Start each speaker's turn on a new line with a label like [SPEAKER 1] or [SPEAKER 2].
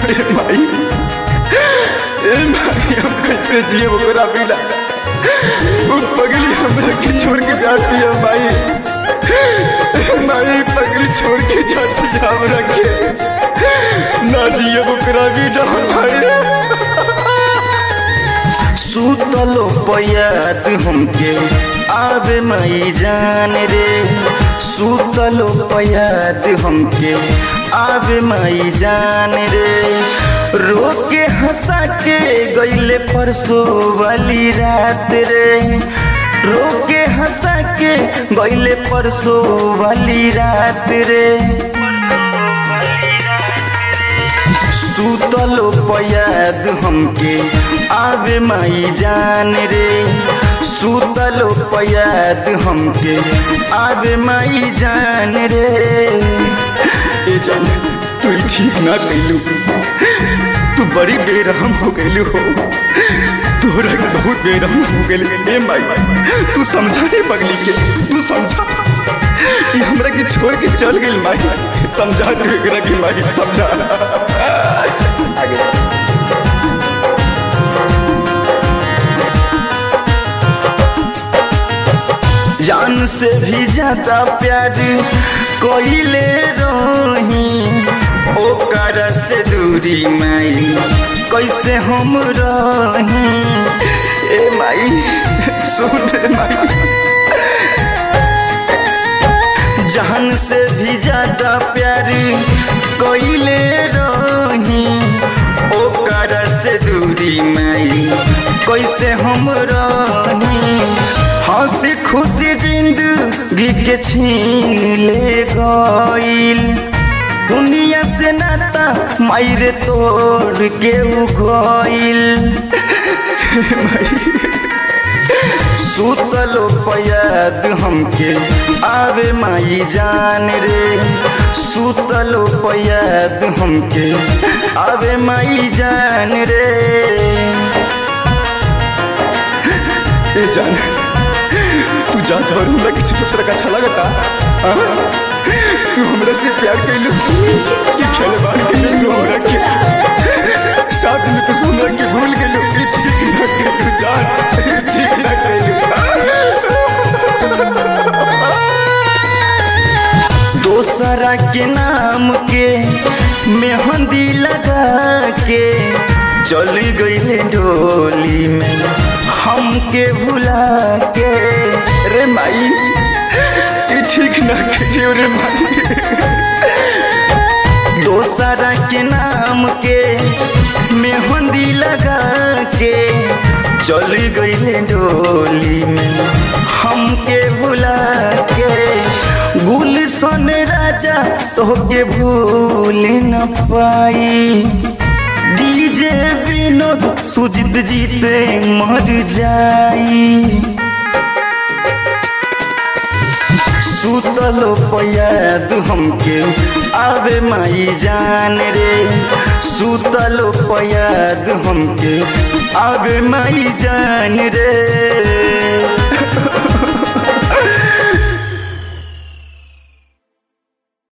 [SPEAKER 1] ए माई ए माई हम कैसे जिए ओकरा बिना वो पगली हमरा के छोड़ के जाती है माई माई पगली छोड़ के जाती है हमरा के ना जिए ओकरा बिना माई
[SPEAKER 2] सुतलो पयात हमके आवे मई जान रे सुतलो पयात हमके आवे मई जान रे रोके हंसा के गईले परसों वाली रात रे रोके हंसा के गईले परसों वाली रात रे सुतलो पयाद हमके आवे माई जान रे सुतलो पयाद हमके आवे माई जान रे
[SPEAKER 1] ए जान तू ही ठीक ना कैलू तू बड़ी बेरहम हो गईलू हो तोरा के बहुत बेरहम हो गई ए माई तू समझा दे पगली के तू समझा ये हमरा के छोड़ के चल गई माई समझा दे एकरा के माई समझा
[SPEAKER 2] जान से भी ज्यादा प्यार कोइले रही ओकर से दूरी माई कैसे हम रही
[SPEAKER 1] ए माई सुन रे माई
[SPEAKER 2] जान से भी ज्यादा प्यार कोइले रही ओकर से दूरी माई कैसे हम रही हंसी खुशी जिंदगी के छीन ले गईल दुनिया से नाता मायरे तोड़ के उ गईल सुतलो पयाद हमके आवे माई जान रे सुतलो पयाद हमके आवे माई जान रे
[SPEAKER 1] ए जान तू जा और हमरा के छोड़ का अच्छा लगता हाँ? तू हमरा से प्यार कैलू कि खेले बार कैलू तू हमरा के साथ में तू हमरा के भूल गेलू ई चीज ना कैलू जान ठीक ना कैलू
[SPEAKER 2] दोसरा के नाम के मेहंदी लगा के चली गई डोली में हमके भुला के
[SPEAKER 1] रे माई ई ठीक ना कैलू रे माई
[SPEAKER 2] दोसरा के नाम के मेहंदी लगा के चली गई डोली में हमके भुला के गुलशन राजा तोहके भूल न पाई डीजे विनोद सुजित जीते मर जाई सुतलो पयाद हमके आवे माई जान रे सुतलो पयाद हमके आवे माई जान रे